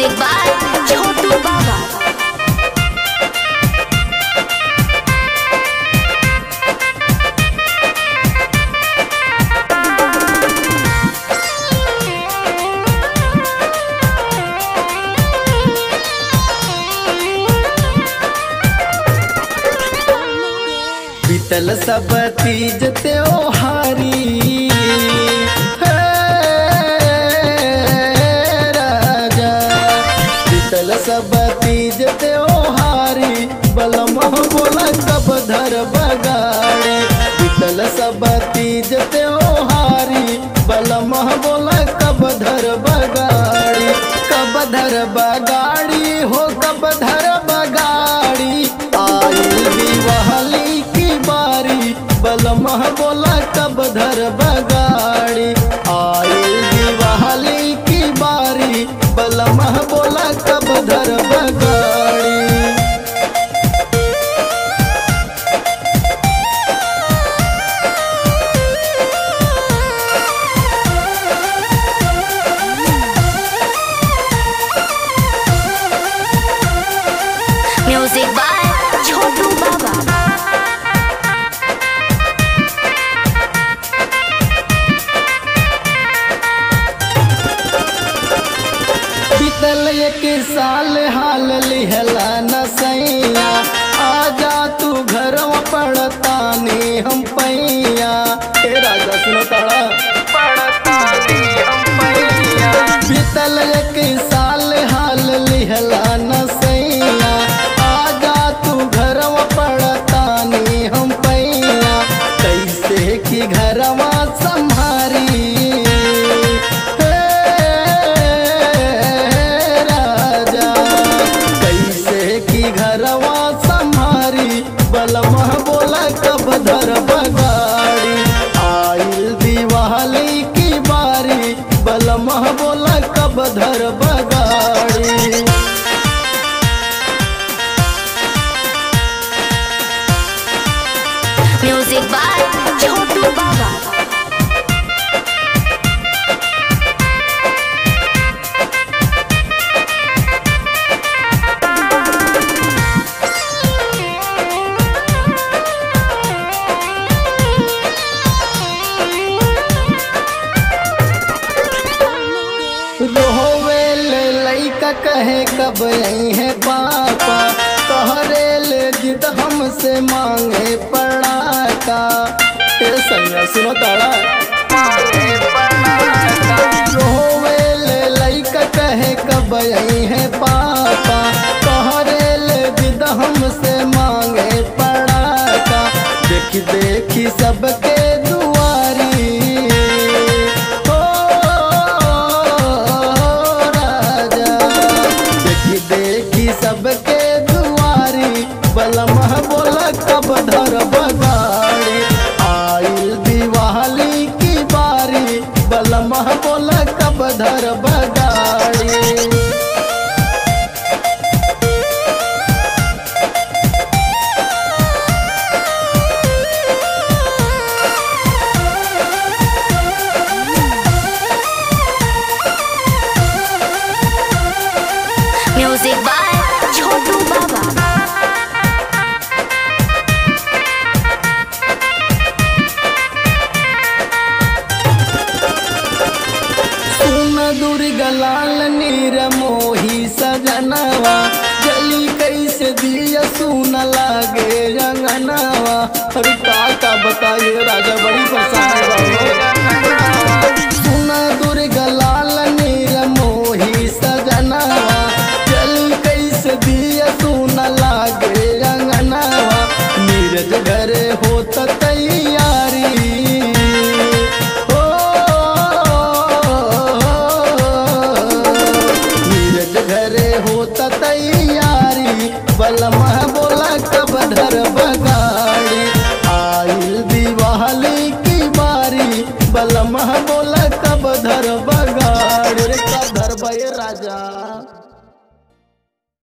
Music by Chotu Baba. बीतल सब तीज त्योहारी हे राजा बीतल सब तीज त्योहारी बलम बोला कब धर बगाड़े बीतल सब तीज त्योहारी बलम बोला कब धर बगाड़ी कब धर बगाड़ी हो कब धर बगाड़ी आई दिवाली की बारी बलमह बोला कब धर बगाड़ी आई दिवाली की बारी बलमह बोला कब धर बगाड़ी Music by Chotu Baba. बीतल एक साल हाल लिहला न सैया आजा तू घर पड़तानी हम पैया हे राजा सुनो ताड़ा पड़तानी हम पैया बीतल एक साल हाल लिहला न सैया आजा तू घर पड़तानी हम पैया कैसे की घरवा संभारी हे राजा कैसे की घरवा संभारी बलमह बोला कब धर बगाड़ी आइल दिवाली की बारी बलमह बोला कब धर बगाड़ी Music by Chotu Baba. रोवे ले लइका कहे कब आई है पापा तोहरे ले जिद हमसे मांगे पड़ाका ए संगा सुनो ताड़ा रोवे ले लइका कहे कब आई है पापा तोहरे ले जिद हमसे मांगे पड़ाका देखी देखी सबके दुआरी हो राजा देखी देखी सबके दुआरी बलमह बोला कब धर बगाड़ी आइल दिवाली की बारी बलमह बोला कब धर बगाड़ी Music by Chotu Baba. सुन दुर्गलाल नीर मोही सजनवा जली कैसे दिया सुन लागे रंगनवा अरे का का बताइए राजा बड़ी परेशानी सुन दुर्गलाल नीर मोही सजनवा जली कैसे दिया सुन लागे रंगनवा नीरज घरे होत तैयारी हो नीरज घरे होता तैयारी बलमह बोला कब धर बगाड़ी आइल दिवाली की बारी बलमह बोला कब धर बगाड़ी रे कब धर बे राजा